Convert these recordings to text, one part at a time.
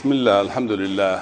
بسم الله الحمد لله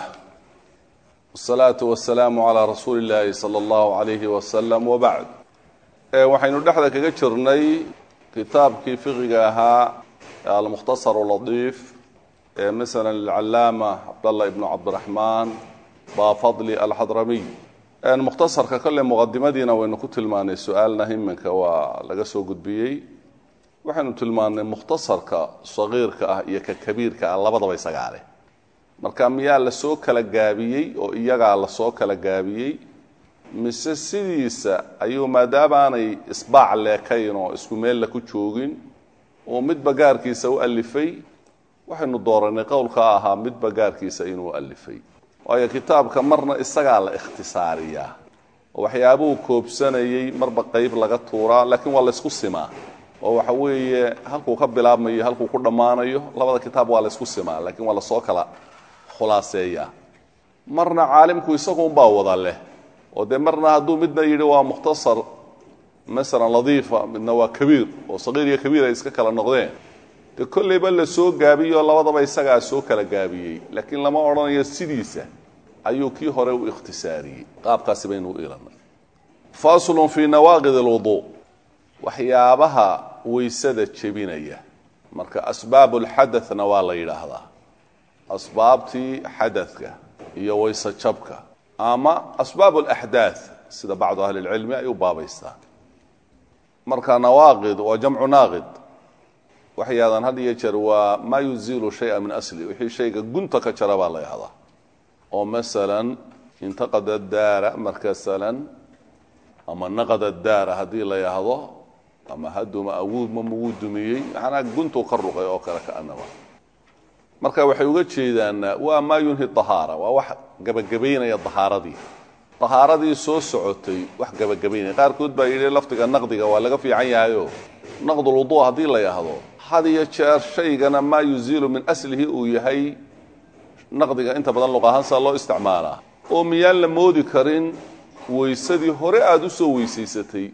والصلاة والسلام على رسول الله صلى الله عليه وسلم وبعد waxaynu dhexda kaga jirnay kitaabkii fiqiga ahaa almukhtasar latiif ee masala alcalaama cabdallah ibnu cabdiraxmaan baafadli alxadramiy mukhtasarka kole muqadimadiina waynu ku tilmaanay su-aalna himinka waa laga soo gudbiyey waxaynu tilmaanay mukhtasarka sagiirka ah iyo ka kabiirka ah labadaba isagaale marka miyaa lasoo kala gaabiyey oo iyagaa lasoo kala gaabiyey mise sidiisa ayuu maadaama aanay isbaac leekayn oo isku meella ku joogin oo midba gaarkiisa u alifay waxaynu dooranay qowlkaa ahaa midba gaarkiisa inuu alifay waayo kitaabka marna isagaa la ikhtisaariyaa oo waxyaabuhu koobsanayay marba qeyb laga tuuraa laakiin waa laysku simaa oo waxa weeye halkuu ka bilaabmayo halkuu ku dhammaanayo labada kitaab waa laysku simaa laakiin waa lasoo kala khulaaseeyaa marna caalimku isagu unbaa wada leh oo dee marna hadduu midna yidhi waa mukhtasar masalan ladiifa midna waa kabiir oo sagiir iyo kabiir ay iska kala noqdeen dee kollayba la soo gaabiyoo labadaba isagaa soo kala gaabiyey laakiin lama odhanayo sidiisa ayuu kii hore u ikhtisaariyey qaabkaasi baynu u ilanay faslun fii nawaaqid alwuduu waxyaabaha weysada jebinaya marka asbaab lxadathna waa la yidhaahdaa asbaabtii xadadka iyo weyse jabka ama asbaab alaxdaath sida bacdu ahli lcilmi ay u baabaystaan marka nawaaqid waa jamcu naaqid waxyaadan had iyo jeer waa maa yuziilu shaya min asli wixii shayga gunta ka jara baa la yahdaa oo masalan intaqada daara markasalan ama naqada daara haddii la yahdo ama haduma awuudma muguu dumiyey macnaa guntuu ka ruqay oo kale kaanaba marka waxay uga jeedaan waa maa yunhi ahaara waa wax gabagabaynaya ahaaradii ahaaradii soo socotay wax gabagabaynaya qaarkood baa yidhi lafdiga naqdiga waa laga fiican yahayo naqdulwudu haddii la yahdo had iyo jeer shaygana maa yuziilu min aslihi uu yahay naqdiga inta badan luqahaansa loo isticmaalaa oo miyaan la moodi karin weysadii hore aada u soo weysaysatay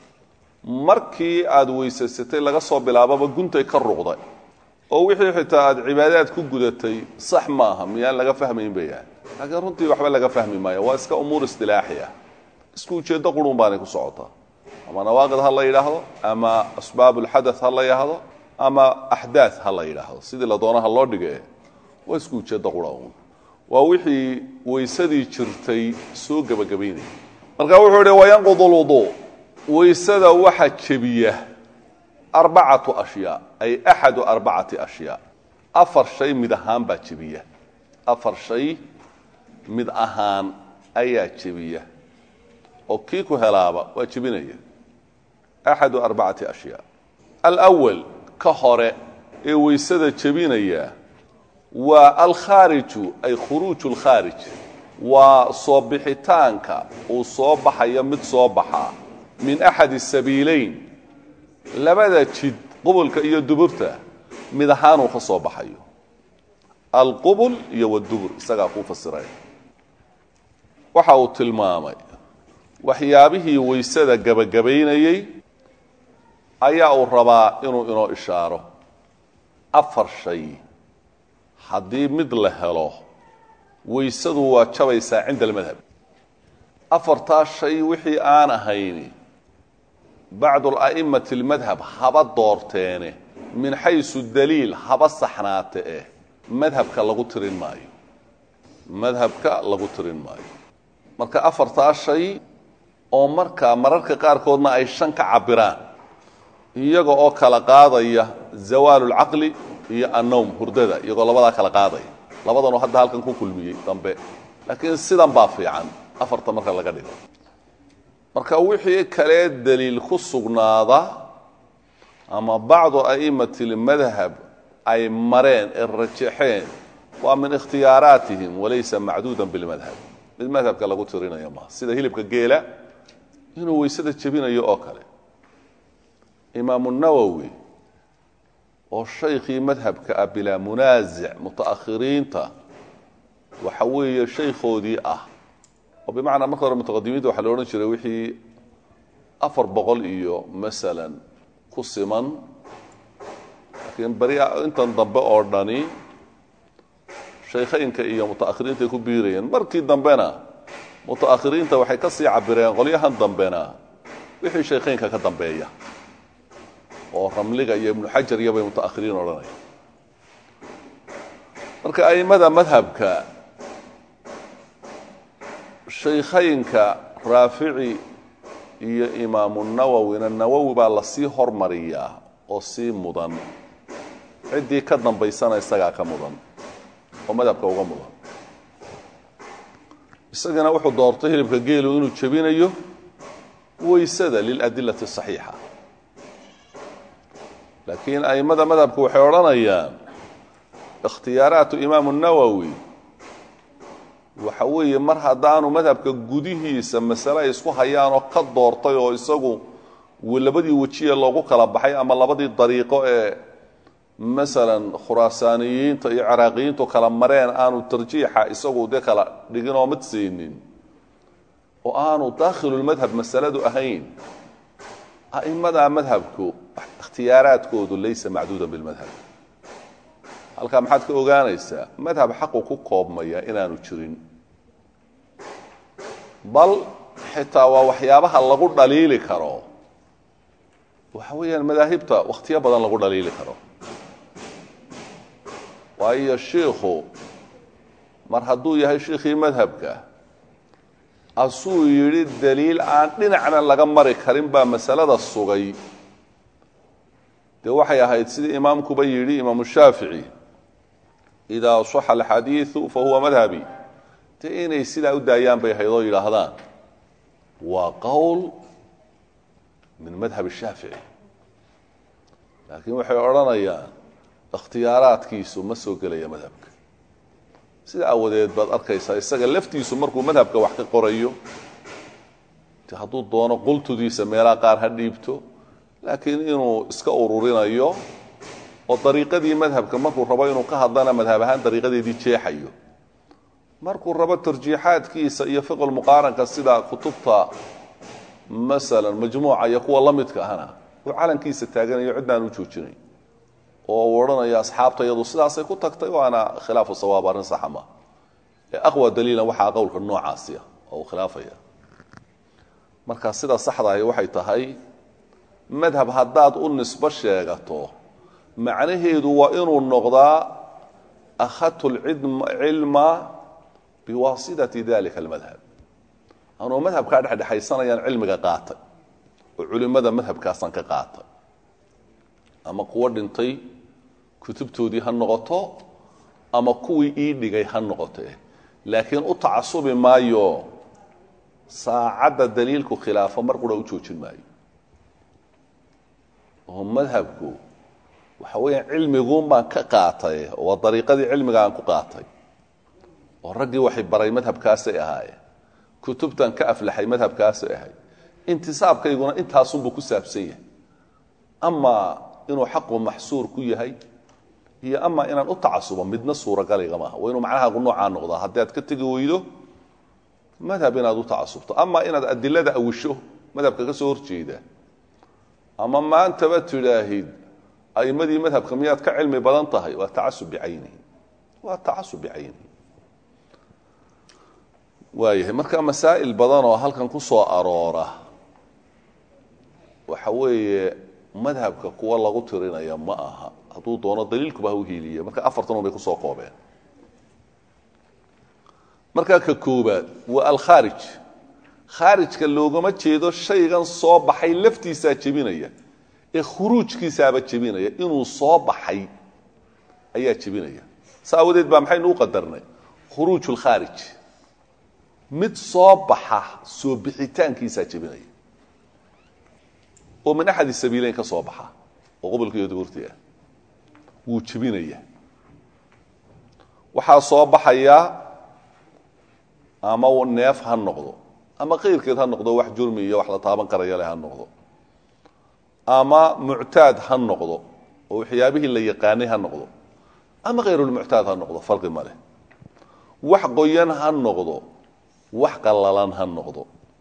markii aada weysaysatay laga soo bilaababa guntay ka ruqday oo wixii xitaa aada cibaadaad ku gudatay sax maaha miyaan laga fahmayn bay yahay laakiin runtii waxba laga fahmi maayo waa iska umuur istilaaxi ah isku ujeeddo qurun baanay ku socotaa ama nawaaqid ha la yidhaahdo ama asbaab ulxadath ha la yidhaahdo ama axdaath ha la yidhaahdo sidii la doonaha loo dhige waa isku ujeeddo qura un waa wixii weysadii jirtay soo gebagabaynaya marka wuxuu ihi wayanqud lwuduu weysada waxa jebiya arbacatu ashyaa ay axadu arbacati ashyaa afar shay mid ahaan baa jebiya afar shay mid ahaan ayaa jebiya oo kii ku helaaba waa jebinaya axadu arbacati ashyaa alwal ka hore ee weysada jebinaya waa alkhaariju ay khuruuju lkhaarij waa soo bixitaanka uu soo baxayo mid soo baxaa min axadi sabiileyn labada jid qubulka iyo duburta mid ahaanuu ka soo baxayo alqubul iyo wadubur isagaa kuu fasiraya waxa uu tilmaamay waxyaabihii weysada gebagabaynayey ayaa uu rabaa inuu inoo ishaaro afar shay haddii mid la helo weysadu waa jabaysaa cinda almadhab afartaa shay wixii aan ahayni bacdu ala'imati almadhab haba doorteene min xaysu daliil haba saxnaate eh madhabka lagu tirin maayo madhabka lagu tirin maayo marka afartaa shay oo markaa mararka qaarkoodna ay shan ka cabiraan iyaga oo kala qaadaya zawaalu lcaqli iyo annowm hurdada iyagoo labadaa kala qaadaya labadanoo hadda halkan ku kulmiyey dambe laakiin sidan baa fiican afarta marka laga dhigo marka wixii kalee daliil ku sugnaada ama bacdu a'imati lmadhab ay mareen ee rajaxeen waa min ikhtiyaaraatihim walaysa macduudan bilmadhab mid madhabka lagu tirinayo maaha sida hilibka geela inuu weysada jebinayo oo kale imaamu nawowi oo shaykhii madhabka ah bilaa munaasic muta'akhiriinta waxa weeye shaykhoodii ah oo bimacnaa marka hore mutaqadimiinta waxaa la odhan jiray wixii afar boqol iyo masalan ku siman laakiin beri intan dambe oo dhani shaykhaynka iyo mutaakhiriintaay ku biirayeen markii dambena mutaakhiriinta waxay ka sii cabireen qolyahan dambena wixii shaykhaynka ka dambeeya oo ramliga iyo ibnu xajar iyo bay mutaakhiriin odhanaya marka a'immada madhabka shaykhaynka raafici iyo imaamu nawowina nawowi baa lasii hormariyaa oo sii mudan ciddii ka dambaysana isagaa ka mudan oo madhabka uga mudan isagana wuxuu doortay hilibka geelu inuu jebinayo waysada liladilati saxiixa laakiin a'immada madhabku waxay odhanayaan ikhtiyaaraatu imaamu nawowi waxa weeye mar haddaanu madhabka gudihiisa masale ay isku hayaanoo ka doortay oo isagu labadii wejiye loogu kala baxay ama labadii dariiqo ee masalan khuraasaaniyiinta iyo ciraaqiyiintu kala mareen aanu tarjiixa isagu dee kala dhigin oo mid siinin oo aanu daakhilulmadhab masaladu ahayn a'immada madhabku ikhtiyaaraadkoodu laysa macduudan bilmadhab halkaa maxaad ka ogaanaysaa madhab xaqu ku koobmaya inaanu jirin bal xitaa waa waxyaabaha lagu dhaliili karo waxa weeyaan madaahibta wakhtiyo badan lagu dhaliili karo waayo shiikhu mar hadduu yahay shiikhii madhabka asuu yidhi daliil aan dhinacna laga mari karin baa masalada sugay dee waxay ahayd sidii imaamkuba yidhi imaamu shaafici idaa saxa alxadiidu fa huwa madhabi dee inay sidaa u daayaan bay ahayd oo yidhaahdaan waa qowl min madhab shaafici laakiin waxay odhanayaan ikhtiyaaraadkiisu ma soo gelaya madhabka sida awadeed baad arkaysaa isaga laftiisu markuu madhabka wax ka qorayo de hadduu doono qultudiisa meelaha qaar ha dhiibto laakiin inuu iska ururinayo oo dariiqadii madhabka markuu rabo inuu ka hadlana madhab ahaan dariiqadeedii jeexayo markuu rabo tarjiixaadkiisa iyo fiqulmuqaaranka sida kutubta masalan majmuuca iyo kuwa la midka ahna uu calankiisa taaganayo cidnaan u joojinay oo uu odhanayo asxaabta iyadu sidaasay ku tagtay waana khilaafu sawaab arrin saxa ma ee aqwa daliilan waxaa qowlka noocaasi ah oo uu khilaafaya marka sida saxda ahi waxay tahay madhab haddaad u nisbo sheegato macnaheedu waa inuu noqdaa akhadtu lcilma biwaasitati dalika almadhab anuu madhabkaa dhexdhexaysanayaan cilmiga qaatay oo culimmada madhabkaasaan ka qaatay ama kuwo dhintay kutubtoodii ha noqoto ama kuwii ii dhigay ha noqote laakiin u tacasubi maayo saacadda daliilku khilaafo mar qura u joojin maayo oo madhabku waxa weeyaan cilmiguun baan ka qaatay waa dariiqadii cilmiga aan ku qaatay oo raggii waxay baray madhabkaasay ahaayeen kutubtan ka aflaxay madhabkaasay ahayd intisaabkayguna intaasunbuu ku saabsan yahay amaa inuu xaqu maxsuur ku yahay iyo amaa inaan u tacasubo midna suuragaliga maaha waa inuu macnahaagu noocaa noqdaa haddii aad ka tegi weydo madhab inaad u tacasubto amaa inaad adilada awisho madhabka ka soo horjeeda ama maantaba tidhaahid a'imadii madhabka miyaad ka cilmi badan tahay waa tacasub bicaynihi waa tacasub bicaynihi waayahay marka masaa'il badan oo halkan ku soo aroora waxa weeye madhabka kuwa lagu tirinaya ma aha hadduu doono daliilkuba ha u hiiliye marka afartan un bay kusoo koobeen markaa ka koobaad waa alkhaarij khaarijka loogama jeedo shaygan soo baxay laftiisaa jebinaya ee khuruujkiisaaba jebinaya inuu soo baxay ayaa jebinaya sa awadeed baa maxaynu u qadarnay khuruuj lkhaarij mid soo baxa soo bixitaankiisaa jebinaya oo min axadi sabiileyn ka soo baxa oo qobolka iyo duburti ah wuu jebinaya waxaa soo baxaya ama neef ha noqdo ama kayrkeed ha noqdo wax jurmi iyo wax la taaban karaya leh ha noqdo ama muctaad ha noqdo oo waxyaabihii la yaqaanay ha noqdo ama kayrulmuctaad ha noqdo farqi ma leh wax qoyan ha noqdo wax qallalan ha noqdo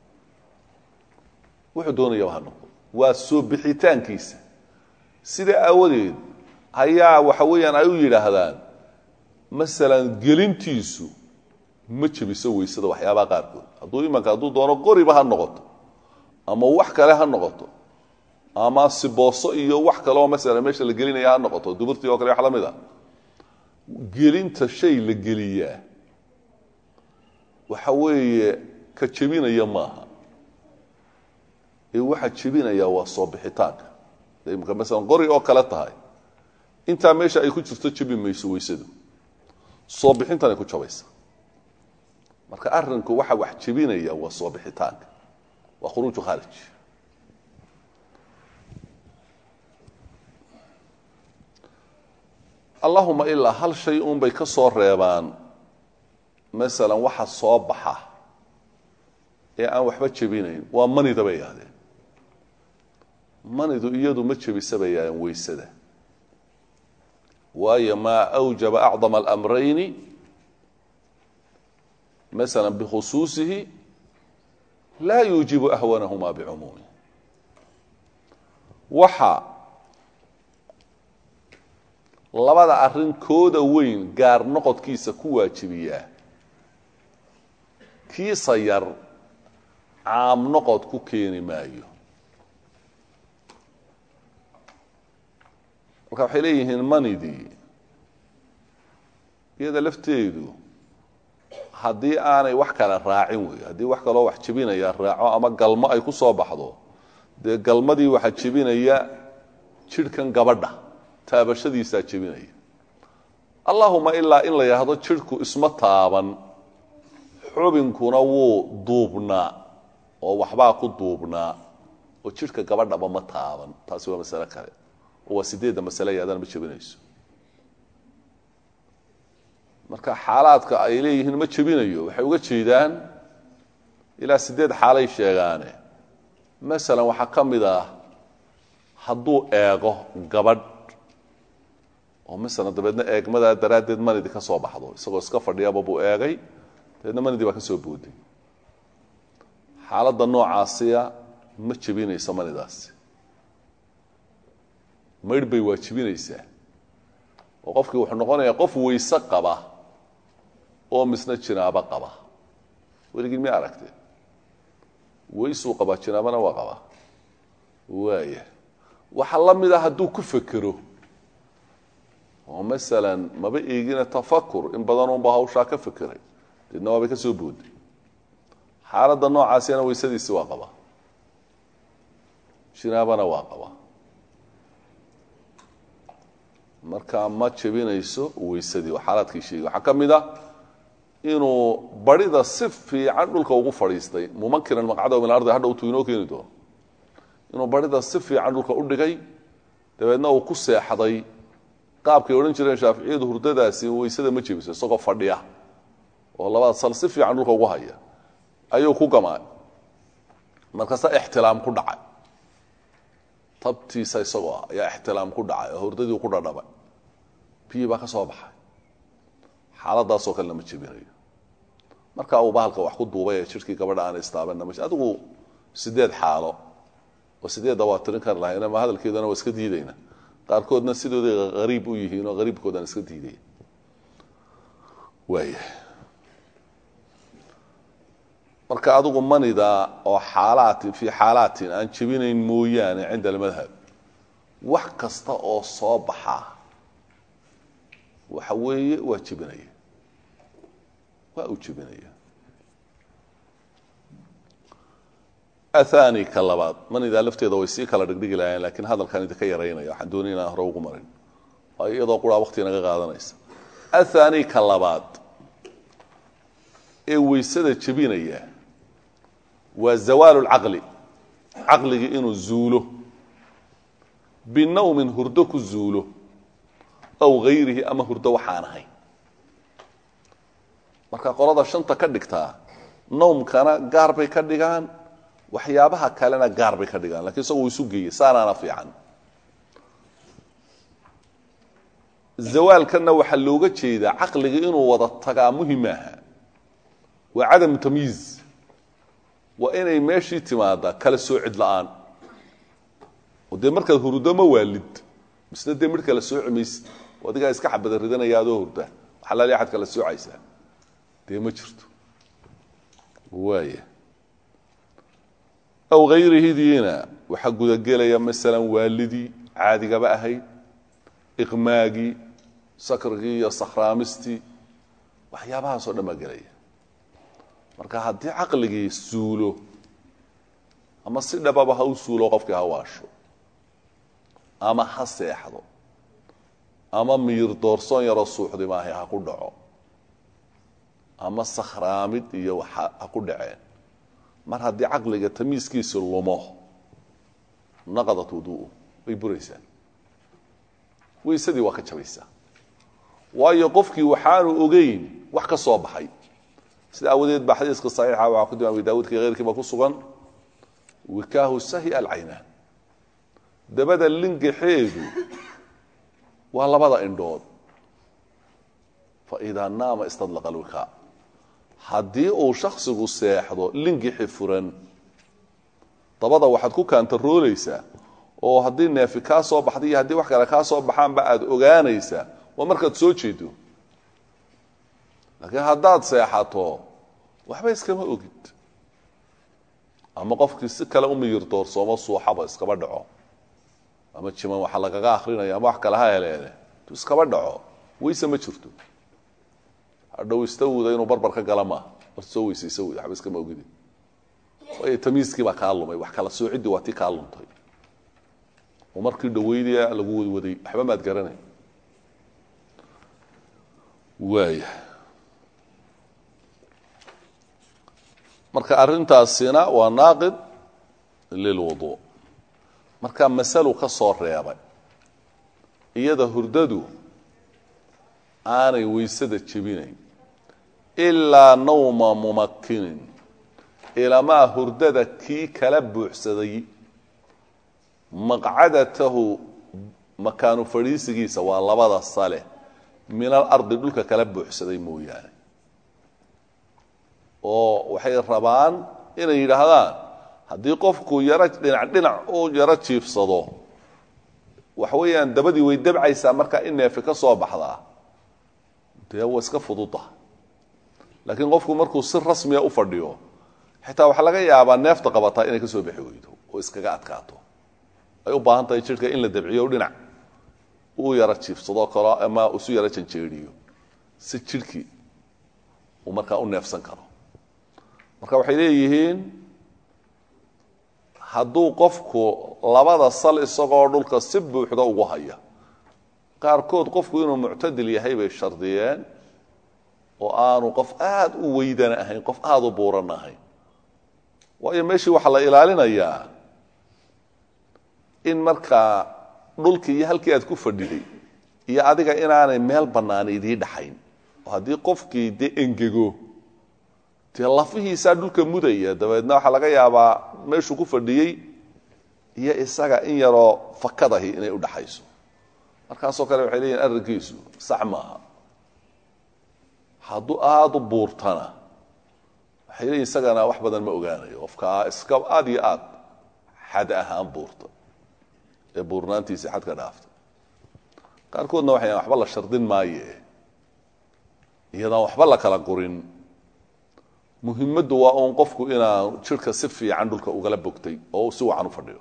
wuxuu doonayaba ha noqdo waa soo bixitaankiisa sida aawadeed ayaa waxa weeyaan ay u yidhaahdaan masalan gelintiisu ma jebiso weysada waxyaabaha qaarkood hadduu imanka hadduu doono qoriba ha noqoto ama wax kale ha noqoto ama sibooso iyo wax kaleoo masalan meesha la gelinaya ha noqoto duburtii oo kale wax la mid a gelinta shay la geliyaa waxa weeye ka jebinaya maaha ee waxa jebinaya waa soo bixitaanka imka masalan qori oo kale tahay intaa meesha ay ku jirto jebi mayso weysadu soo bixintanay ku jabaysa marka arrinku waxa wax jebinaya waa soo bixitaanka waa khuruuju khaarij allahuma ilaa hal shay uun bay ka soo reebaan masalan waxa soo baxa ee aan waxba jebinayn waa manida bay yidhahdeen manidu iyadu ma jebisa bay yidhahdeen weysada waayo maa awjaba acdama alamrayni masala bikhusuusihi laa yuujibu ahwanahuma bicumuumi waxa labada arrin kooda weyn gaar noqodkiisa ku waajibiyaa kiisa yar caam noqod ku keeni maayo marka waxay leeyihiin manidii iyada lafteedu haddii aanay wax kale raacin wey haddii wax kaloo wax jebinaya raaco ama galmo ay ku soo baxdo dee galmadii waxaa jebinaya jidhkan gabadha taabashadiisaa jebinaya allahuma ilaa in la yidhaahdo jidhku isma taaban xubinkuna wuu duubnaa oo waxbaa ku duubnaa oo jidhka gabadhaba ma taaban taasi waa masale kale oo waa sideedda masale yadana ma jebinayso marka xaalaadka ay leeyihiin ma jebinayo waxay uga jeedaan ilaa sideed xaalay sheegaane masalan waxaa ka mid ah hadduu eego gabadh oo masalan dabeedna eegmadaa daraaddeed manidi ka soo baxdo isagoo iska fadhiyaba buu eegay dabeedna manidii baa ka soo booday xaaladda noocaasiya ma jebinayso manidaasi maydh bay waajibinaysaa oo qofkii wuxuu noqonayaa qof weyse qaba oo misna jinaabo qaba weligii mi aragte weysuu qabaa jinaabana waa qabaa waaya waxaa la mid a hadduu ku fekero oo masalan maba eegina tafakur in badanunba hawshaa ka fekeray deedna waabay ka soo booday xaaladda noocaasina weysadiisi waa qabaa jinaabana waa qabaa marka ma jebinayso weysadii oo xaalaadkii sheegay waxaa ka mid a inuu barida si fiican dhulka ugu fadhiistay mumakinan maqcadahu min alardi hadha utuu inoo keeni doono inuu barida si fiican dhulka u dhigay dabeedna uu ku seexday qaabkay odhan jireen shaaficiyadu hurdadaasi weysada ma jebiso isagoo fadhiya oo labada sal si fiican dhulka ugu haya ayuu ku gamaa markaasa ixtilaam ku dhacay tabtiisa isagoo ah ayaa ixtilaam ku dhacay oo hurdadii ku dhadhabay biyi baa ka soo baxay xaaladaasoo kalena ma jebinayo marka uu bahalka wax ku duubay ee jidhkii gabadha aana istaabanna ma adigu sideed xaalo oo sideedda waa tirin kar lahayn ama hadalkeedana waa iska diidayna qaarkoodna sidooday hariib u yihiin oo hariibkoodaan iska diidaya waaya marka adigu manida oo xaalaatin fii xaalaatin aan jebinayn mooyaane cinda almadhab wax kasta oo soo baxa waxa weeye waa jebinaya waa uu jebinaya athani ka labaad manidaa lafteeda way sii kala dhigdhigi lahayen lakiin hadalkan idinka yaraynaya waxaan doonay inaan hore ugu marin waayo iyadoo quraa waqti naga qaadanaysa athani ka labaad ee weysada jebinaya waa zawaalu lcaqli caqligii inuu zuulo binawmin hurdo ku zuulo aw hayrihi ama hurdo waxaan ahayn marka qolada shanta ka dhigtaa nawmkana gaar bay ka dhigaan waxyaabaha kalena gaar bay ka dhigaan lakiin isagoo isu geeyey saanaana fiican zawaalkanna waxaa looga jeedaa caqliga inuu wada tagaa muhim aha waa cadamu tamyiiz waa inay meeshii timaadaa kala soo cid la-aan oo dee markaad hurdo ma waalid misna dee midh kala sooci maysid oo adigaa iska xabada ridanaya adoo hurda xalaali axad kala soocaysaa dee ma jirto waaya aw hayrihidiina waxaa gudagelaya masalan waalidii caadigaba ahayd iqmaagii sakrigii iyo sakhraamistii waxyaabahaasoo dhan baa gelaya marka haddii caqligii suulo ama si dhababa ha u suulo qofkii ha waasho ama ha seexdo ama miyir doorsoon yaroo suuxdi maahay ha ku dhaco ama sakhraamid iyo ha ku dhaceen mar haddii caqliga tamiiskiisa lumo naqadat wuduu'u way buraysaa weysadii waa ka jabaysaa waayo qofkii waxaanu ogeyn wax ka soo baxay sida awadeed baa xadiiska saxiixa waxaa ku dima abi daawuudka keyrkiiba ku sugan wikaahu sahi alcaynaan dabada lingaxeedu waa labada indhood fa idaa naama istadlaqa alwikaa haddii uu shaksigu seexdo lingixi furan dabada waxaad ku kaantaroolaysaa oo haddii neefi kaa soo baxda iyo haddii wax kale kaa soo baxaanba aada ogaanaysaa waa markaad soo jeedo laakiin haddaad seexato waxba iskama ogid ama qofkii si kale u miyir doorsoomo suuxaba iskaba dhaco ama jiman waxa lagaga akrinaya ama wax kale ha heleele tu iskaba dhaco weyse ma jirto hadhow istawuda inuu barbar ka gala maaha war soo weysaysa wey waxba iskama ogidi waayo tamiiskii baa kaa lumay wax kala soociddii waa tii kaa luntay oo markii dhaweydaya lagu wadwaday waxba maad garanay waaya marka arrintaasina waa naaqid lilwudu marka masalu ka soo reebay iyada hurdadu aanay weysada jebinayn ilaa nawma mumakinin ilamaa hurdada kii kala buuxsaday maqcadatahu makaanu fadhiisigiisa waa labada sale min alardi dhulka kala buuxsaday mooyaane oo waxay rabaan inay yidhaahdaan haddii qofku yaro dhinac dhinac u yaro jiifsado waxa weeyaan dabadii way dabcaysaa markaa in neefi ka soo baxdaa dee waa iska fududa laakiin qofku markuu si rasmiya u fadhiyo xitaa waxaa laga yaabaa neefta qabataa inay ka soo bixi weydo oo iskaga adkaato ay u baahan tahay jidhka in la dabciyo dhinac uu yaro jiifsado karo ama isu yaro janjeeriyo si jidhkii uu markaa u neefsan karo marka waxay leeyihiin hadduu qofku labada sal isagoo dhulka si buuxda ugu haya qaarkood qofku inuu muctadil yahay bay shardiyeen oo aanu qof aada u weydana ahayn qof aada u buuran ahayn waayo meeshii waxaa la ilaalinayaa in markaa dhulkii iyo halkii aad ku fadhiday iyo adiga inaanay meel bannaan idii dhaxayn oo haddii qofkii dee engego dee lafihiisaa dhulka mudaya dabeedna waxaa laga yaabaa meeshuu ku fadhiyey iyo isaga in yaroo fakadahi inay u dhaxayso markaasoo kale waxay leeyihin arrinkiisu sax maaha hadduu aada u buurtana waxay leeyihin isagana wax badan ma ogaanayo qofkaa iska aada iyo aad xad ahaan buurta ee buurnaantiisii xadka dhaaftay qaarkoodna waxay waxba la shardin maaye iyadaan waxba la kala gurin muhimaddu waa uun qofku inaa jidhka si fiican dhulka ugala bogtay oo si wacan u fadhiyo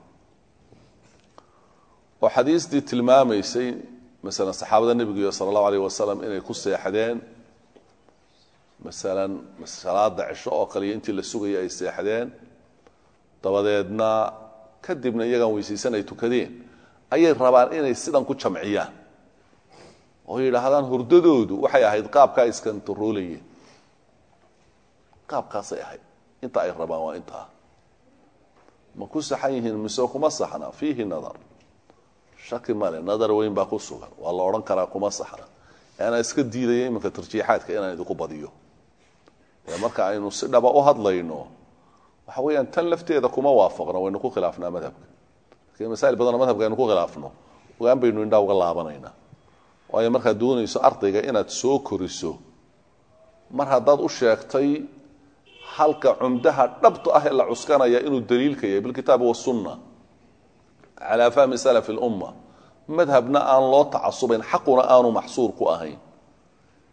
oo xadiistii tilmaamaysay masalan saxaabada nebiga sala allahu alayh wasalam inay ku seexdeen masalan salaada cisho oo kaliya intii la sugaya ay seexdeen dabadeedna kadibna iyagaan weysaysan ay tukadeen ayay rabaan inay sidan ku jamciyaan oo yidhaahdaan hurdadoodu waxay ahayd qaabkaa iskantaroolayeen qaabkaasay ahayd inta ay rabaan waa intaa ma ku saxan yihiin mise kuma saxna fiihi nadar shaki male nadar weyn baa ku sugan waa la odhan karaa kuma saxna anaa iska diidaya iminka tarjiixaadka inaan idinku badiyo ee marka aynu si dhaba u hadlayno waxa weeyaan tan lafteeda kuma waafaqno waynu ku khilaafnaa madhabka lakiin masaa'il badanoo madhabka aynu ku khilaafno ogaan baynu indhaa uga laabanaynaa waayo markaad doonayso ardayga inaad soo koriso mar haddaad u sheegtay halka cumdaha dhabta ah ee la cuskanaya inuu daliilka yahay bilkitaabi wasunna calaa fahmi salafi lumma madhabna aan loo tacasubayn xaquna aanu maxsuur ku ahayn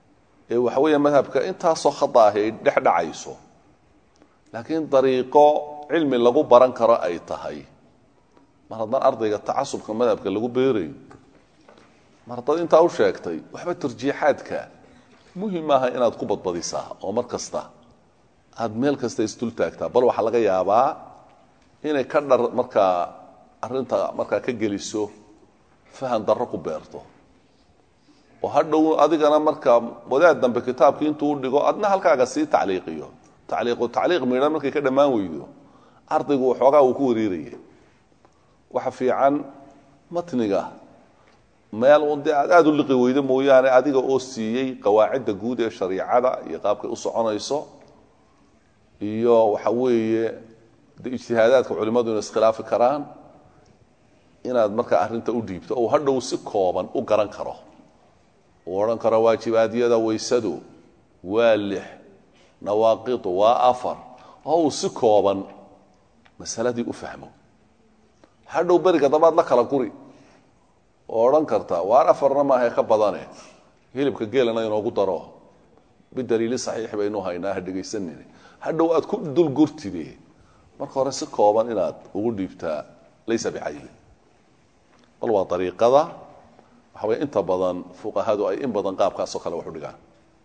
ee waxa weeya madhabka intaasoo khada ahi ay dhex dhacayso laakiin dariiqo cilmi lagu baran karo ay tahay mar haddaan ardayga tacasubka madhabka lagu beerayo mar haddaad intaa u sheegtay waxba tarjiixaadka muhim maaha inaad ku badbadisaa oo mar kasta aada meel kasta isdul taagtaa bal waxaa laga yaabaa inay ka dhar markaa arrinta markaa ka geliso fahan darro ku beerto oo hadhow adigana markaa wadaad dambe kitaabkii intuu u dhigo adna halkaaga sii tacliiqiyo tacliiqu tacliiq midhan markay ka dhammaan weydo ardaygu waxoogaa uu ku wariiraya waxa fiican matniga meel un dee aad aada u liqi weydo mooyaane adiga oo siiyey qawaacidda guud ee shariicada iyo qaabkay u soconayso iyo waxa weeye de ijtihaadaadka culimmadu inay iskhilaafi karaan inaad markaa arrinta u dhiibto oo hadhow si kooban u garan karo uu odhan karo waajibaadyada waysadu waa lix nawaaqidu waa afar oo uu si kooban masaladii u fahmo hadhow beriga dambaad la kala guri oo odhan karta waar afarna maahae ka badane hilibka geelana inoogu daro bidaliili saxiix baynu haynaa ha dhegaysanine hadhow aad ku dulgurtide marka hore si kooban inaad ugu dhiibtaa laysa bicayli bal waa ariiqada waxa way inta badan fuqahadu ay in badan qaabkaasoo kale wax u dhigaan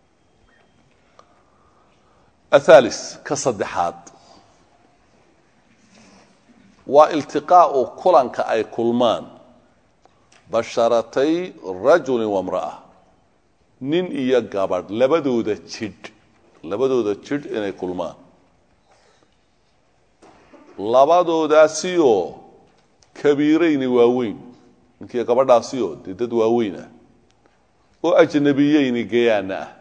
athalis ka saddexaad waa iltiqaau kulanka ay kulmaan basharatay rajulin wamra'a nin iyo gabadh labadooda jidh labadooda jidh inay kulmaan labadoodaasiyoo kabiirayni waaweyn ninkiiyo gabadhaasiyoo dee dad waaweyn ah oo ajnabiyeyni gayaana ah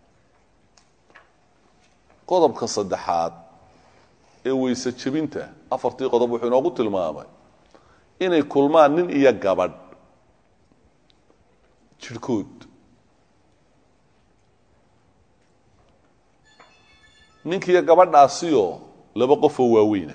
qodobka saddexaad ee weyse jebinta afartii qodob wuxuu inoogu tilmaamay inay kulmaan nin iyo gabadh jidhkood ninkiiyo gabadhaasiyoo laba qofoo waaweyna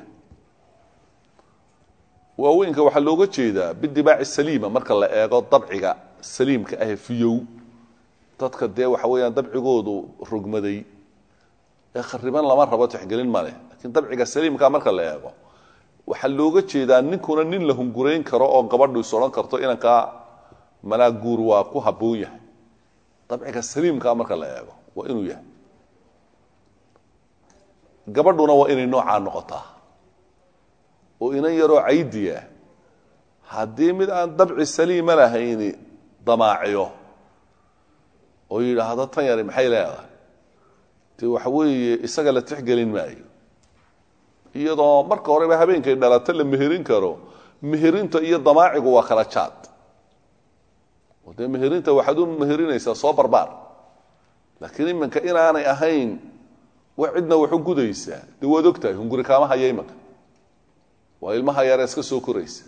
waaweynka waxaa looga jeedaa bidibaaci saliima marka la eego dabciga saliimka ah fiyow dadka dee waxa weeyaan dabcigoodu rogmaday ee khariban lama rabo tixgelin maleh lakiin dabciga saliimka marka la eego waxaa looga jeedaa ninkuna nin la hungurayn karo oo gabadhu is odhan karto inankaa malaa guur waa ku habboon yahay dabciga saliimka marka la eego waa inuu yahay gabadhuna waa inay noocaa noqotaa oo inan yaroo caydiya haddii mid aan dabci saliima lahayni damaaciyo oo yidhaahdo tan yari maxay leedahay dee waxa weeye isaga la tixgelin maayo iyadoo marka horeba habeenkay dhalato la meherin karo meherinta iyo damaacigu waa kala jaad oo dee meherinta waxaad u meherinaysaa soo barbaar laakiin iminka inaanay ahayn wax cidna wax u gudaysaa dee waad ogtahay hunguri kaama haya imanka waa ilmaha yare iska soo koraysa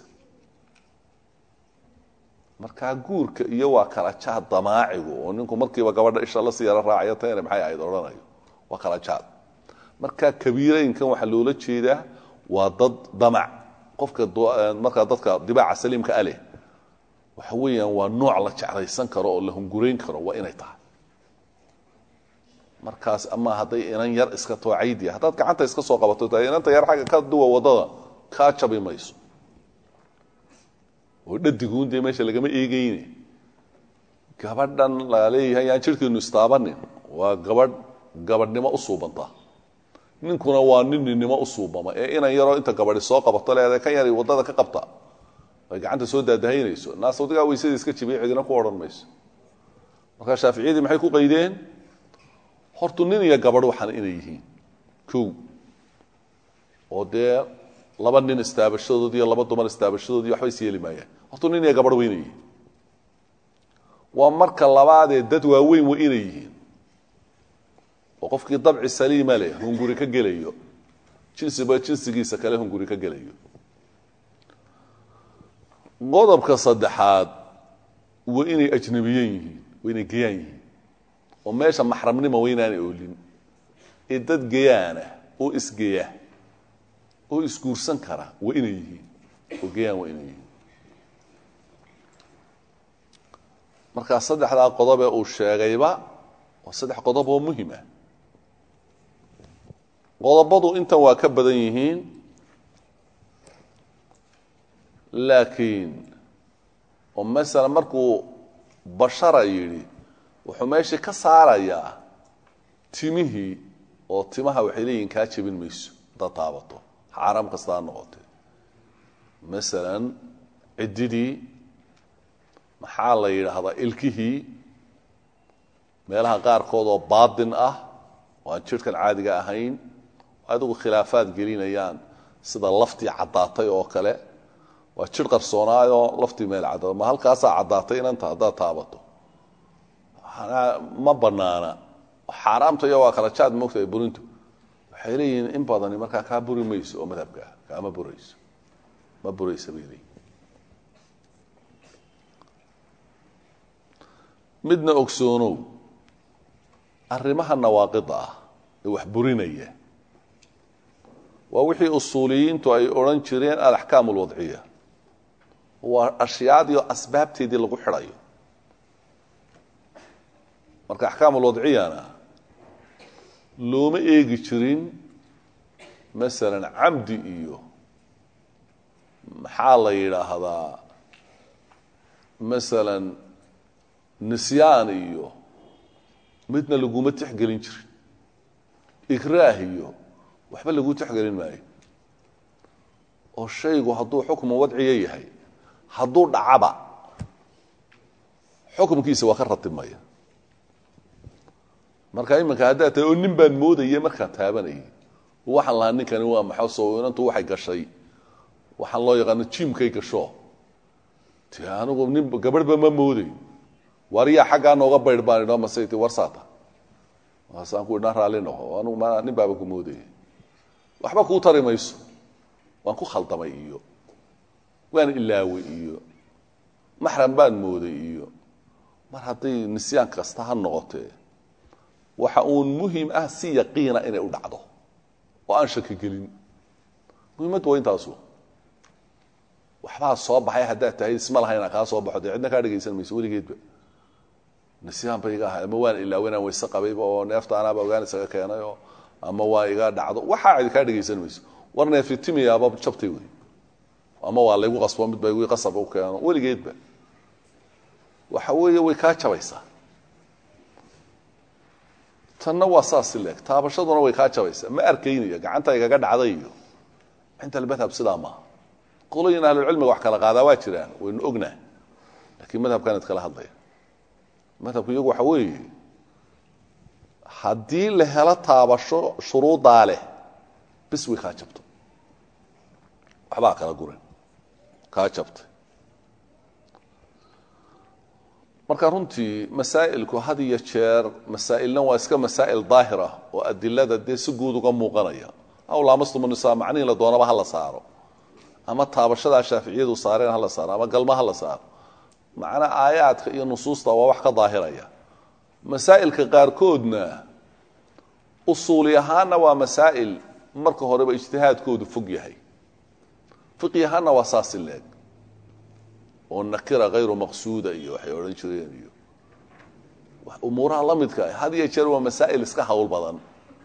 markaa guurka iyo waa kala jaad damaacigu oo ninku markiiba gabadha isha lasii yaro raacayo tayane maxay ahayd odhanayo waa kala jaad markaa kabiireynkan waxaa loola jeedaa waa dad damac qofka markaa dadka dibaaca saliimka aleh waxa weeyaan waa nooc la jeclaysan karo oo la hungurayn karo waa inay tahay markaas ama hadday inan yar iska too caydiya haddaad gacanta iska soo qabato ta inanta yar xagga ka duwa waddada kaa jabi mayso oo dhadiguun dee meesha lagama eegayne gabadhan la leeyahay yaan jidhkeenu istaabanin waa gabadh gabadhnimo u suubanta ninkuna waa nin ninnimo u suubama ee inan yaroo inta gabadhi soo qabato leedahay kan yari waddada ka qabta ay gacanta soo daadahaynayso naas wadigaa weysadii iska jibiya cidina ku odhan mayso markaa shaaficiyadii maxay ku qaydeen hortu nin iyo gabadh waxaan inay yihiin kow oo dee laba nin istaabashadood iyo laba dumar istaabashadood iyo waxba is yeeli maayaan hortu nin iyo gabadh wa inay yihiin waa marka labaadee dad waaweyn wa inay yihiin oo qofkii dabci saliima leh hunguri ka gelayo jinsiba jinsigiisa kale hunguri ka gelayo qodobka saddexaad waa inay ajnabiyen yihiin waa inay gayaan yihiin oo meesha maxramnima waa inaanay oolin ee dad gayaana oo isgeya oo isguursan kara waa inay yihiin oo gayaan waa inay yihiin markaa saddexdaa qodobee uu sheegayba waa saddex qodob oo muhim ah qodobadu intan waa ka badan yihiin laakiin oo masala markuu bashara yidhi wuxuu meeshii ka saarayaa timihii oo timaha waxay leeyihin kaa jebin mayso haddaad taabato xaaraam kasta ha noqotee masalan ciddidii maxaa la yidhaahdaa ilkihii meelaha qaarkood oo baatin ah oo aan jidhkan caadiga ahayn adigu khilaafaad gelinayaan sida laftii caddaatay oo kale waa jidh qarsoonaayoo laftii meel cadda ma halkaasaa caddaatay inanta haddaad taabato ma banaana xaaraamta iyo waa kala jaad moogtahay burintu waxay leeyihiin in badani markaa kaa buri mayso oo madhabkaa kaama burayso ma buraysa bay leeyihin midna ogsoonow arrimaha nawaaqida ah ee wax burinaya waa wixii usuuliyiintu ay odhan jireen alaxkaam alwadciya waa ashyaadiio asbaabteedii lagu xidhayo marka axkaam alwadciyana looma eegi jirin masalan camdi iyo maxaa la yidhaahdaa masalan nisyaan iyo midna laguma tixgelin jirin ikraah iyo waxba lagu tixgelin maayo oo shaygu hadduu xukmu wadciya yahay hadduu dhacaba xukumkiisa waa ka ratibmaya marka iminka haddaad tahay oo nin baan moodaya markaa taabanayay waxaan lahaa ninkani waa maxaa soo inantu waxay gashay waxaan loo yaqaano jimkay gasho ti anigu nin gabadhba ma mooday wariyaa xaggaa nooga baydh baan idho masayt warsaata waasaan ku idhaan raalli noqo anugu ma nin baaba ku moodaya waxba kuu tari mayso waan ku khaldamay iyo waan ilaaway iyo maxram baan mooday iyo mar hadday nisyaan kasta ha noqotee waxa uun muhim ah si yaqiina inay u dhacdo oo aan shaki gelin muhiimaddu waa intaasu waxbaa soo baxay haddaad tahay isma laha inaan kaa soo baxo dee cidna kaa dhegaysan mayso weligeedba nisyaan ba iga ahay ama waan ilaawo inaan wayse qabayba oo neefta anaaba ogaan isaga keenay oo ama waa iga dhacdo waxaa cidi kaa dhegaysan mayso war neefitimiyaaba jabtay wey ama waa laygu qasbo mid ba igu qasab u keeno weligeedba waxa weeye way kaa jabaysaa tanna waa saas leeg taabashaduna way kaa jabaysaa ma arkaynaya gacanta igaga dhacday iyo cinda almadhab sidaa maaha qoloyin ahlulcilmiga wax kala qaadaa waa jiraan waynu ognaa lakiin madhabkan id kala hadlaya madhabku iyagu waxa weeye haddii la helo taabasho shuruudaa leh bis way kaa jabto waxbaa kala guran kaa jabtay marka runtii masaa'ilku had iyo jeer masaa'ilna waa iska masaa'il daahir ah oo adilada dee si guud uga muuqanaya aw laamastumunisaa macnihii la doonaba ha la saaro ama taabashadaa shaaficiyadu saareen ha la saaro ama galma ha la saaro macnaa aayaadka iyo nusuusta waa wax ka daahiraya masaa'ilka qaarkoodna usuuli ahaanna waa masaa'il marka horeba ijtihaadkoodu fog yahay fiqi ahaanna waa saasi leeg oo nakira hayru maqsuuda iyo waxay odhan jireen iyo umuuraha la midka ah had iyo jeer waa masaa'il iska hawl badan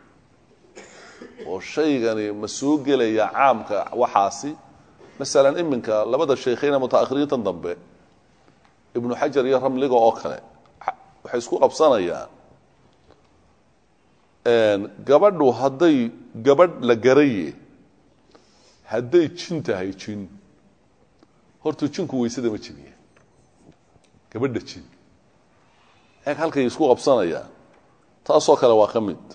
oo shaygani ma soo gelaya caamka waxaasi masalan iminka labada shaykhayna mutaakhiriintan dambe ibnu xajar iyo ramliga oo kale waxay isku qabsanayaan gabadhu hadday gabadh la garaye hadday jin tahay jin horta jinku weysada ma jebiya gabadha jin eeg halkay isku qabsanayaan taasoo kale waa ka mid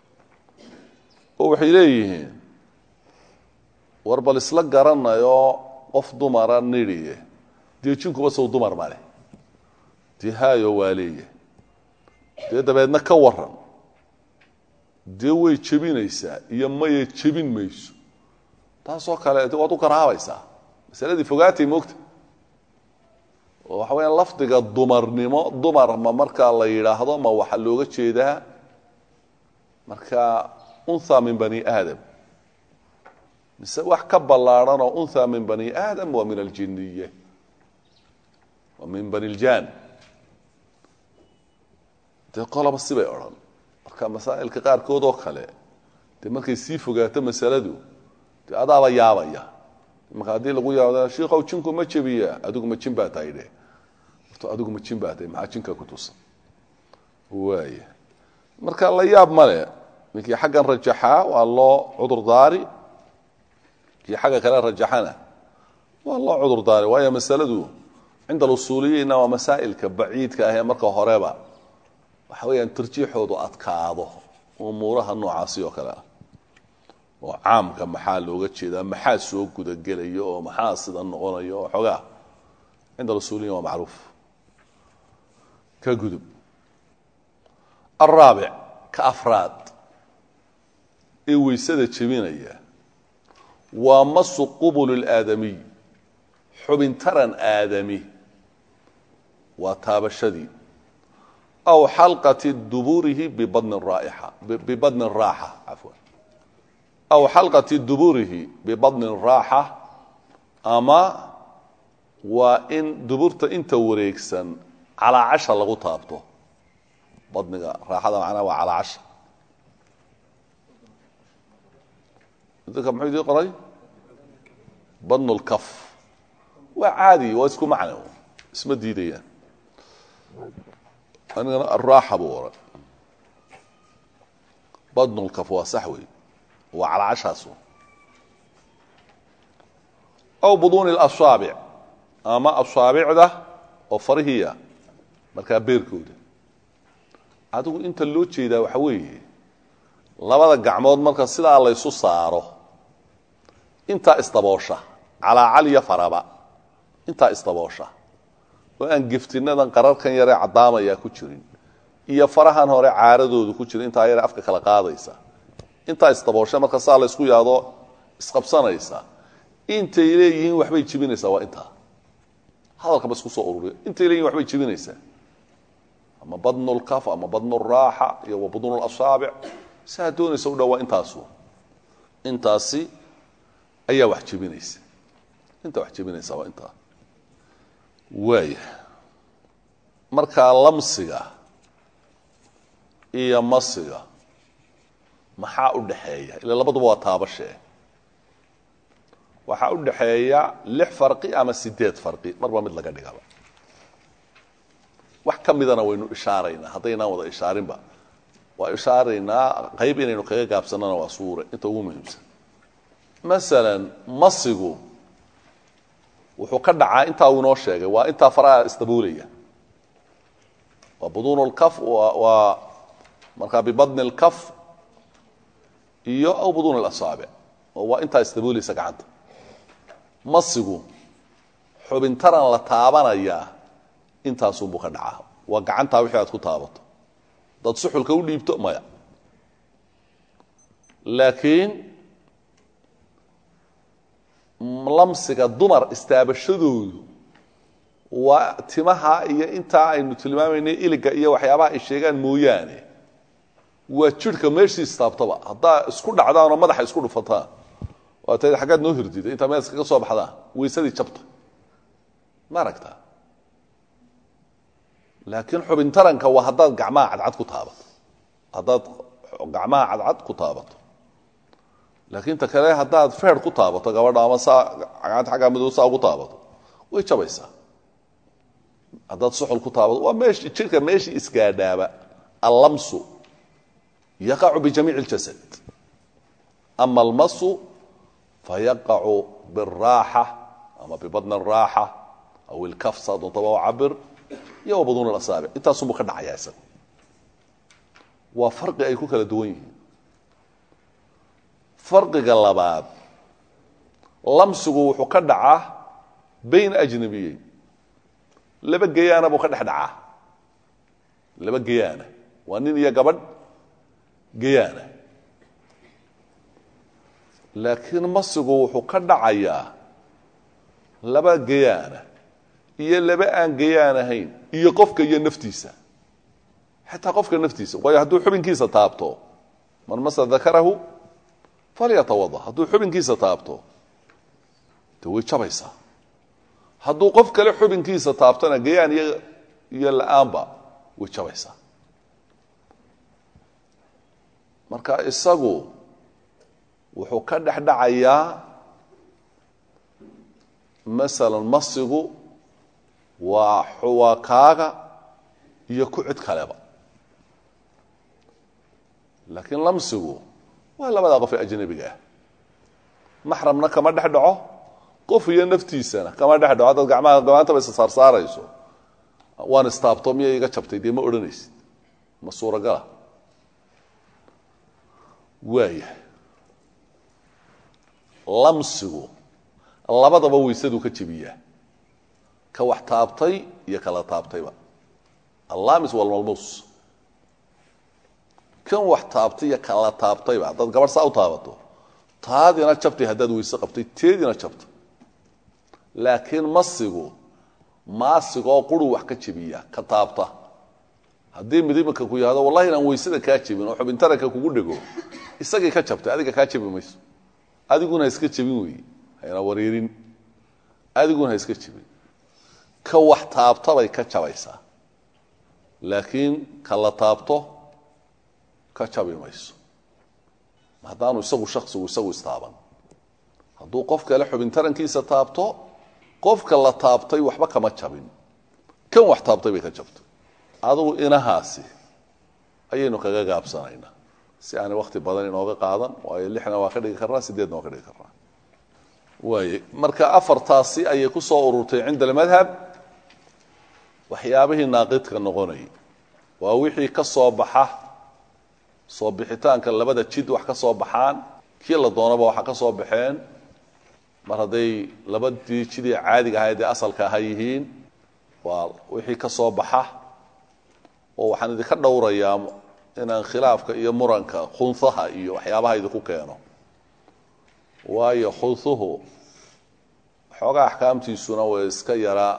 oo waxay leeyihiin war bal isla garanayo qof dumara nidhiye dee jinkuba sow dumar male dee haayo waa leeya dee dabeedna ka waran dee way jebinaysaa iyo maya jebin mayso taasoo kale waad u karaabaysaa masaladii fogaatay moogta oo waxa weya lafdiga dumarnimo dumar ma markaa la yidhaahdo ma waxaa looga jeedaa marka unha min bani aadam mise wax ka ballaadhan oo unha min bani aadam waa min aljiniye waa min bani ljan dee qolaba sibay odhan marka masaa'ilka qaarkood oo kale dee markay sii fogaato masaladu dee adaaba yaabaya marka haddii lagu yaabda shiikow jinku ma jebiya adigu ma jin baa tahay dhe horto adigu ma jin baa tahay maxaa jinka ku tusan waaya marka la yaab male ninkii xaggan rajaxaa waa loo cudur daari kii xagga kale rajaxana waa loo cudur daari waayo masaladu cinda alusuuliyiinna waa masaa'ilka baciidka ah ee marka horeba waxa weeyaan tarjiixoodu adkaado umuuraha noocaasi oo kale ah oo caamka maxaa looga jeedaa maxaa soo gudagelayo oo maxaa sida noqonayo oo xoogaa cinda alusuuliyiin waa macruuf ka gudub alraabic ka afraad ee weysada jebinaya waa masu qubul اlaadamiy xubintaran aadami waa taabashadii aw xalqati duburihi bibadni raa'ixa bibadni raaxa cafwan aw xalqati duburihi bibadni raaxa ama waa in duburta inta wareegsan calaa casha lagu taabto badniga raaxada macnaha waa calaa casha dadka muxuu idii qoray badnu lkaf waa caadi waa isku macno isma diidayaan anigana araaxa buu oran badnu lkaf waa sax wey waa calaa cashaasu aw buduuni اlasaabic ama asaabicda oo farihiya markaa beerkooda adigu inta loo jeedaa waxa weeye labada gacmood marka sidaa laysu saaro intaa isdaboosha calaacaliya faraba intaa isdaboosha oo aan geftinadan qararkan yaree caddaamayaa ku jirin iyo farahan hore caaradoodu ku jira intaa yare afka kala qaadaysa intaa isdaboosha marka saa laysku yaado isqabsanaysa intay leeyihiin waxbay jibinaysaa waa intaa hadalkaba isku soo ururiya intay leeyihin waxbay jibinaysaa ama badnu lkaf ama badnu raaxa iyo wa budnu lasaabic saa doonaysa u dha waa intaasu intaasi ayaa wax jebinaysa intaa wax jebinaysa waa intaa waaya markaa lamsiga iyo masiga maxaa u dhaxeeya ila labaduba waa taabashee waxaa u dhaxeeya lix farqi ama sideed farqi marba mid laga dhigaba wax ka midana waynu ishaaraynaa haddaynaan wada ishaarinba waa ishaaraynaa qayb inaynu kaga gaabsanana waa suure inta ugu muhiimsan masalan masigu wuxuu ka dhacaa intaa uu inoo sheegay waa intaa faraha isdaboolaya waa buduun lkaf waa markaa bibadni lkaf iyo aw buduun lasaabic oo waa intaa isdaboolaysa gacanta masigu xubintaran la taabanayaa intaasunbuu ka dhacaa waa gacantaa wixii aad ku taabato dad suxulka u dhiibto maya laakiin lamsiga dumar istaabashadoodu waa timaha iyo intaa aynu tilmaamaynay iliga iyo waxyaabaha ay sheegaan mooyaane waa jidhka meeshii istaabtaba haddaa isku dhacdaan oo madaxa isku dhufataan waa ta xaggaad noo hirdida intaa meel iskaga soo baxdaan weysadii jabta ma aragtaa laakiin xubin taranka waa haddaad gacmaha cadcad ku taabato haddaad gacmaha cadcad ku taabato laakiin ta kale haddaad feer ku taabato gabadha ama saa gacanta xaggaa madow saa ugu taabato way jabaysaa haddaad suxul ku taabato waa meesh jidhka meeshii isgaadhaaba allamsu yaqacu bijamiici اljasad ama almasu fayaqacu biالraaxa ama bibadni الraaxa aw ilkafsa doontaba o cabir iyo wa buduun asaabic intaasunbuu ka dhacayaa isaga waa farqi ay ku kala duwan yihiin farqiga labaad lamsigu wuxuu ka dhacaa bayn ajnabiyeyn laba geyaana buu ka dhex dhacaa laba geyaana waa nin iyo gabadh geyaana laakiin masigu wuxuu ka dhacayaa laba geyaana iyo laba aan geyaan ahayn iyo qofka iyo naftiisa xataa qofka naftiisa waayo hadduu xubinkiisa taabto man masa dakarahu falyatawada hadduu xubinkiisa taabto de way jabaysaa hadduu qof kale xubinkiisa taabtona gayaan iyo iyo la-aanba way jabaysaa marka isagu wuxuu ka dhex dhacayaa masalan masigu waa waa kaaga iyo ku cid kaleba laakiin lamsigu waa labadaa qof ee ajnabiga ah maxramna kama dhex dhaco qof iyo naftiisana kama dhex dhaco haddaad gamaha gamaantaba isa saarsaarayso waan istaabto miya iga jabtay dee ma odhanaysid ma suuragala waaya lamsigu labadaba weysaduu ka jebiyaa ka wax taabtay iyo kala taabtayba allamis walmalmuus kan wax taabtay iyo kala taabtayba haddaad gabadh saa u taabato taadina jabtay haddaad weyse qabtay teedina jabtay laakiin masigu maasigoo quruu wax ka jebiya ka taabta haddii mid imika ku yihahdo wallahi inaan weysada kaa jebin oo xubintaranka kugu dhego isagii ka jabtay adiga kaa jebi mayso adiguna ha iska jebin weeye hayna wareerin adiguna ha iska jebin ka wax taabtabay ka jabaysaa laakiin ka la taabto ka jabi mayso haddaanu isagu shaksigu isagu istaaban hadduu qof kale xubintarankiisa taabto qofka la taabtay waxba kama jabin kan wax taabtay bay ka jabtay adugu inahaasi ayaynu kaga gaabsanaynaa si aanay wakti badan inooga qaadan waayo lixna waa ka dhigi karnaa sideedna waa ka dhigi karnaa waaye marka afartaasi ayay ku soo ururtay cinda almadhab waxyaabihii naaqidka noqonayay waa wixii ka soo baxa soo bixitaanka labada jid wax ka soo baxaan kii la doonaba waxa ka soo baxeen mar hadday labadii jidii caadiga ahayd ee asalka aha yihiin waa wixii ka soo baxa oo waxaan idinka dhowrayaa inaan khilaafka iyo muranka khunhaha iyo waxyaabaha idinku keeno waayo khunhuhu xoogaa axkaamtiisuna way iska yaraa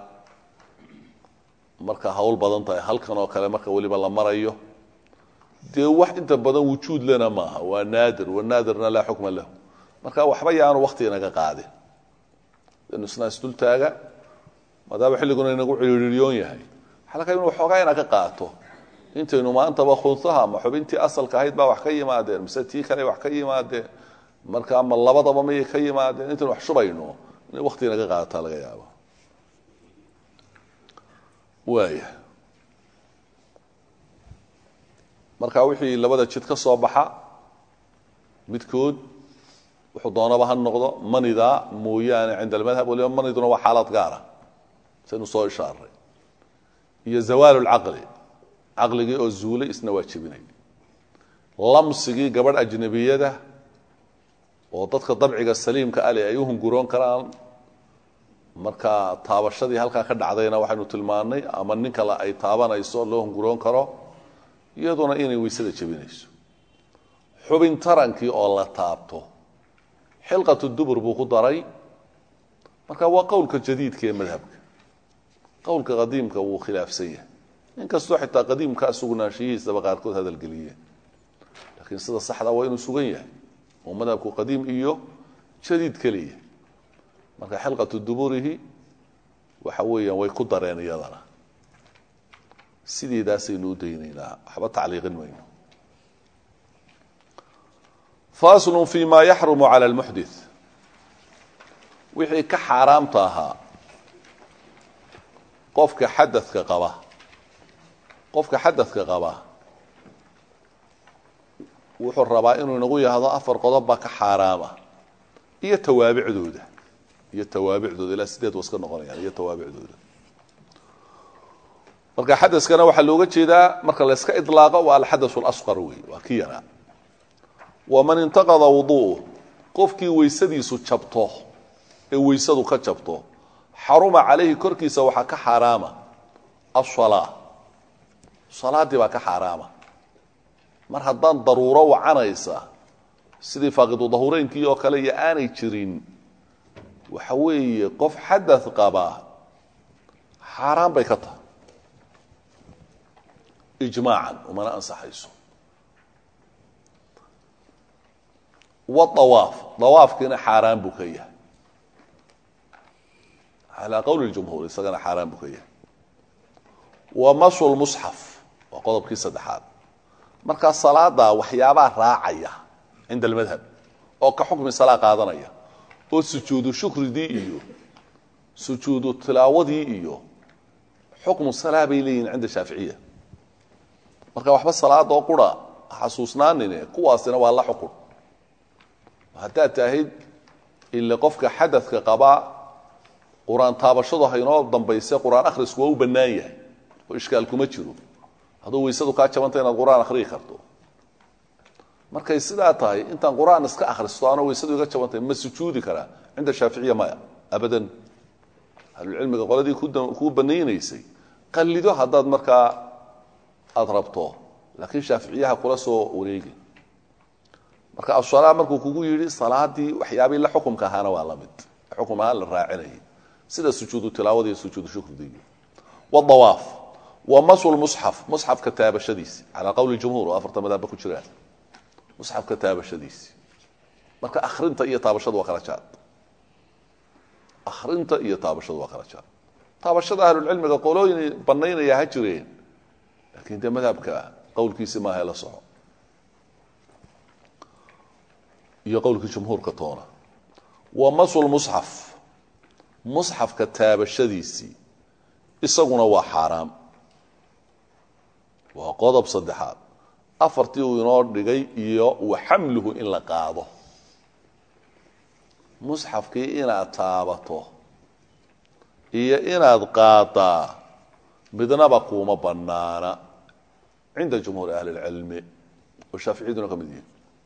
marka hawl badan tahay halkan oo kale marka weliba la marayo dee wax inta badan wujuud lena maaha waa naadir wanaadirna laa xukma lahu marka waxba yaanu wakti inaga qaadin inu isna isdultaaga maadaama xilliguna inagu ciriiriyoon yahay waxaa laga inu waxoogaa ina ka qaato intaynu maantaba khunsaha ma xubintii asalka ahayd baa wax ka yimaadeen mise tii kale wax ka yimaadeen marka ama labadaba mayay ka yimaadeen intaynu wax shubayno inay wakti inaga qaadataa laga yaabo waaya marka wixii labada jid ka soo baxa midkood wuxuu doonaba ha noqdo manida mooyaane cinda almadhab waliba maniduna waa xaalad gaara saynu soo ishaaray iyo zawaal lcaqli caqligii oo zuulay isna waa jebinay lamsigii gabadh ajnabiyada oo dadka dabciga saliimka ale ay u hunguroon karaan marka taabashadii halkaa ka dhacdayna waxaynu tilmaannay ama nin kale ay taabanayso loo hunguroon karo iyaduna inay weysada jebinayso xubin tarankii oo la taabto xilqatu dubur buu ku daray marka waa qowlka jadiidka ee madhabka qowlka qadiimka wuu khilaafsan yahay inkastoo xitaa qadiimkaa sugnaanshiyihiisaba qaarkood hadalgeliyeen laakiin sida saxda waa inuu sugan yahay oo madhabku qadiim iyo jadiid keliya marka xilqatu duburihi waxa weeyaan way ku dareen iyadana sideedaasaynu u daynaynaa waxba tacliiqin mayno faslu fi ma yaxrumu cala lmuxdit wixii ka xaaraamta ahaa qofka xadadka qaba qofka xadadka qaba wuxuu rabaa inuu inagu yahdo afar qodob baa ka xaaraama iyo tawaabicdooda iyo tawaabicdooda ilaa sideed wa iska noqonayaan iyo tawaabicdooda marka xadaskana waxaa looga jeedaa marka la yska ilaaqo waa alxadaث اlasqar wey waa ki yaraa waman intaqada wuduuh qofkii weysadiisu jabto ee weysadu ka jabto xaruma calayhi korkiisa waxaa ka xaaraama asalaa salaaddii baa ka xaaraama mar haddaan daruuro wacanaysa sidii faaqidu dahureynkii oo kale iyo aanay jirin waxa weeye qof xadaث qabaa xaaraan bay ka tahay ijmaacan umana ansaxayso waawaaf dawaafkiina xaaraan buu ka yahay calaa qowli ljumhuur isagana xaaraan buu ka yahay wa masu lmusxaf waa qodobkii saddexaad markaa salaada waxyaabaa raacaya cinda almadhab oo ka xukmi salaa qaadanaya oo sujuudu shukridii iyo sujuudu tilaawadii iyo xukmu salaa bay leeyihin cinda shaaficiya marka waxba salaadoo qura xasuusnaanine kuwaasina waa la xukun haddaad tahayd ile qofka xadadka qabaa qur-aan taabashadu haynoo dambayse qur-aan akhrisku waa u bannaan yahay oo ishkaal kuma jiro hadduu weysadu kaa jabanta inaad qur-aan akhriyi karto markay sidaa tahay intaan qur-aan iska akhristo anoo weysadu iga jabantay ma sujuudi karaa cinda shaaficiya maya abadan ahlulcilmiga qoladii kuu banaynaysay qallido haddaad markaa aada rabto laakiin shaaficiyaha kula soo wareegi marka asalaa markuu kugu yidhi salaadii waxyaabii la xukumka ahaana waa la mid xukum ahaan la raacinayay sida sujuudu tilaawada iyo sujuudu shukridiiyo wadawaaf wa masu lmusxaf musxafka taabashadiisi calaa qowli jumhuur oo afarta madaabba ku jiraan musxafka taabashadiisi marka akhrinta iyo taabashadu waa kala jaad akhrinta iyo taabashadu waa kala jaad taabashada ahlulcilmiga qolooyin banaynaya ha jireen laakiin dee madhabka qowlkiisi maaha la soco iyo qowlkii jumhuurka toona wa masu lmusxaf musxafka taabashadiisii isaguna waa xaaraam waa qodob saddexaad afartii uu inoo dhigay iyo wa xamluhu in la qaado musxafkii inaad taabato iyo inaad qaadaa midnaba kuuma bannaana cinda jumhuuri ahli اlcilmi oo shaaficiyaduna ka mid yihin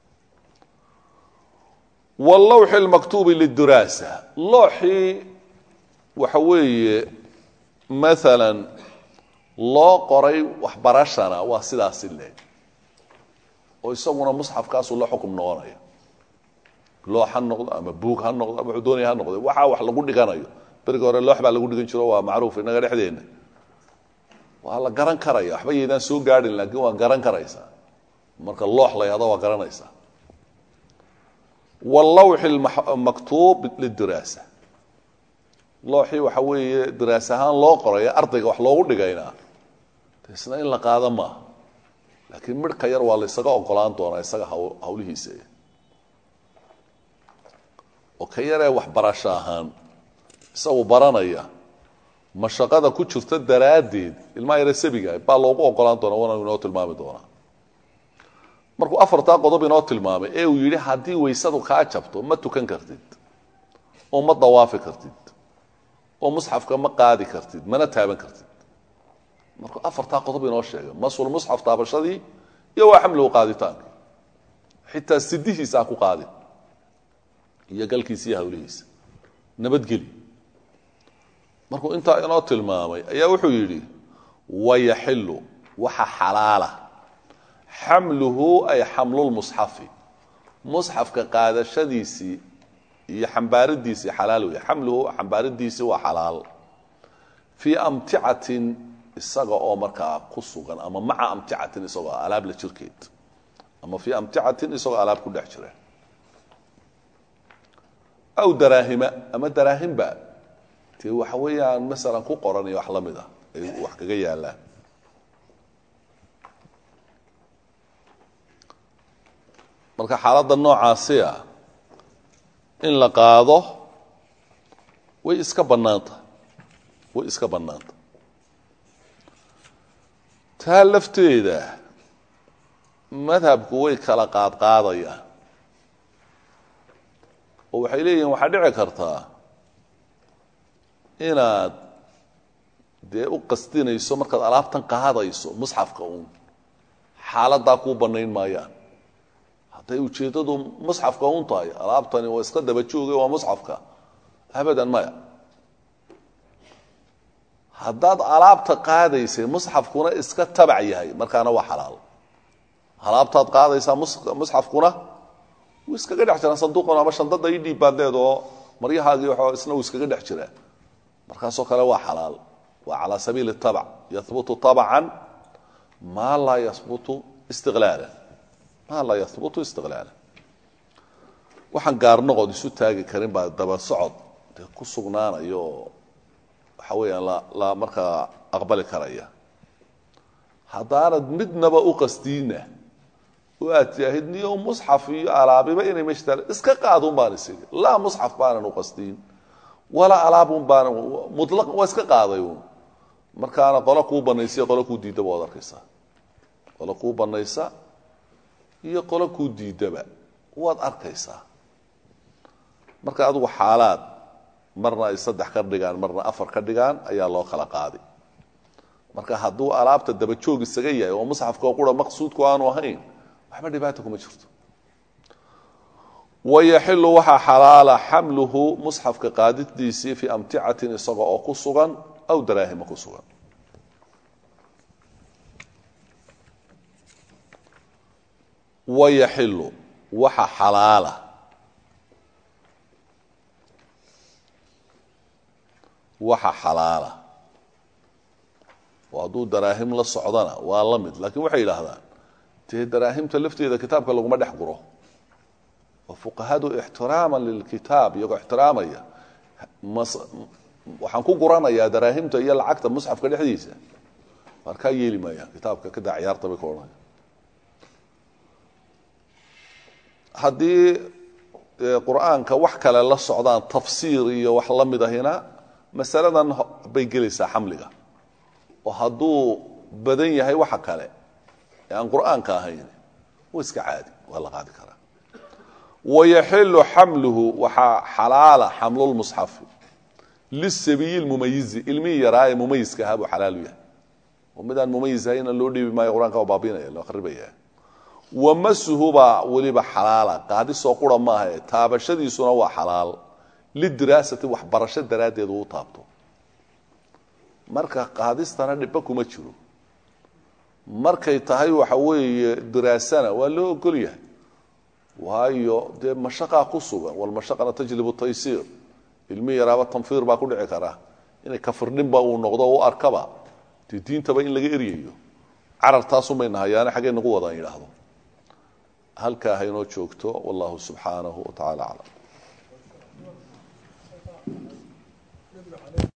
wاlawxi اlmaktuubi liduraasa looxii waxa weeye maala loo qoray waxbarashana waa sidaasi le oo isaguna musxafkaasuu la xukum noqonaya loox ha noqdo ama buug ha noqdo ama wuxuu doonaya ha noqdo waxaa wax lagu dhiganayo beriga hore loox baa lagu dhigan jiro waa macruuf innaga dhexdeenna waa la garan karaya waxba yaydaan soo gaadhin laakiin waa garan karaysaa marka loox la yahdo waa garanaysaa wallawxi maktuub lidiraasa looxii waxa weeye diraas ahaan loo qoraya ardayga wax loogu dhigayna isna in la qaado maaha laakiin midhka yar waa la ysaga ogolaan doonaa isaga hawlihiisa oo ka yaree waxbarasho ahaan isagu baranaya mashaqada ku jirta daraaddeed ilmaha yare sabiga baa loogu ogolaan doona waana inoo tilmaami doonaa markuu afartaa qodob inoo tilmaamay ee uu yidhi haddii weysadu kaa jabto ma tukan kartid oo ma dawaafi kartid oo musxafka ma qaadi kartid mana taaban kartid markuu afartaa qodob inoo sheegay masul musxaf taabashadii iyo waa xamligu qaaditaanka xitaa sidihiisa ha ku qaadin iyo galkiisa iyo hawlihiisa nabadgeli markuu intaa inoo tilmaamay ayaa wuxuu yidhi wayaxilu waxa xalaala xamluhu ay xamlulmusxafi musxafka qaadashadiisii iyo xambaaridiisii xalaal wey xamluhu xambaaridiisii waa xalaal fii amticatin isaga oo markaa ku sugan ama maca amticatin isagoo alaab la jirkeed ama fii amticatin isagoo alaab ku dhex jira aw daraahima ama daraahimba dee waxa weeyaan masalan ku qoran iyo wax la mid ah ay wax kaga yaalaan marka xaaladda noocaasi ah in la qaado way iska bannaanta way iska bannaanta taa lafteeda madhabku way kala qaadqaadayaan oo waxay leeyihin waxaa dhici kartaa inaad dee u qasdinayso markaad alaabtan qaadayso musxafka uun xaaladdaa kuu bannayn maayaan hadday ujeeddadu musxafka un tahay alaabtani waa iska daba jooga waa musxafka abadan maya haddaad alaabta qaadaysay musxafkuna iska tabac yahay markaana waa xalaal alaabtaad qaadaysaa musxafkuna wuu iskaga dhex jiraan sanduuqan ama shandada ii dhiib baad leed oo maryahaagii wa isna wuu iskaga dhex jiraa markaasoo kale waa xalaal waa calaa sabiili tabac yahbutu tabcan maa laa yahbutu istiqlaala maa laa yahbutu istiqlaala waxaan gaarnoqod isu taagi karin baa daba socod dee ku sugnaanayo oo waxa weeyaan la la markaa aqbali karaya haddaanad midnaba u qasdiinna oo aad tihaahid niyo musxaf iyo alaabiba inay meesha taal iska qaadun baan isigi laa musxaf baanan u qasdiin walaa alaabun baanan mutlaq waa iska qaaday uun markaana qolo kuu banaysa iyo qolo kuu diidaba waad arkaysaa qolo kuu banaysa iyo qolo kuu diidaba waad arkaysaa marka adigu xaalaad marna ay saddex ka dhigaan marna afar ka dhigaan ayaa loo kala qaaday marka hadduu alaabta dabajoog isaga yahay oo musxafka qura maqsuudku aanu ahayn waxba dhibaata kuma jirto wayaxilu waxaa xalaala xamluhu musxafka qaadidiisii fii amticatin isaga oo ku sugan aw daraahima ku sugan wayaxilu waxa xalaala waxa xalaala oo hadduu daraahim la socdana waa la mid laakiin waxay yidhaahdaan dee daraahimta lafteeda kitaabka laguma dhex guro oo fuqahadu ixtiraaman lilkitaab iyagoo ixtiraamaya waxaan ku guranayaa daraahimta iyo lacagta musxafka dhexdiisa markaa yeeli maayaan kitaabka kadaa ciyaarta bay ka odhanaya haddii qur-aanka wax kale la socdaan tafsiir iyo wax la mid ahina masaladan bay gelaysaa xamliga oo hadduu badan yahay waxa kale ee aan qur'aanka ahayn waa iska caadi waa la qaadi karaa wayaxilu xamluhu waxaa xalaala xamlulmusxafi lisabiyi lmumayizi ilmihii yaraa ee mumayiska ahaa buu xalaalu yahay oo midaan mumayis ahayna loo dhiibi maayo qur-aanka waa baabinaya loo qaribaya wamasuhu baa weliba xalaala qaadisoo qura maaha ee taabashadiisuna waa xalaal lidiraasati waxbarasho daraaddeed uu taabto marka qaadistana dhibba kuma jiro markay tahay waxa weeye diraasana waa loo ogol yahay waayo dee mashaqaa ku sugan walmashaqana tajlibu taysiir ilmi yaraaba tanfiir baa ku dhici kara inay kafirdhinba uu noqdo u arkaba dee diintaba in laga eryayo carartaasunbay nahayaane xaggay nagu wadaan yidhaahdo halkaa haynoo joogto wallahu subxaanahu wa tacala aclam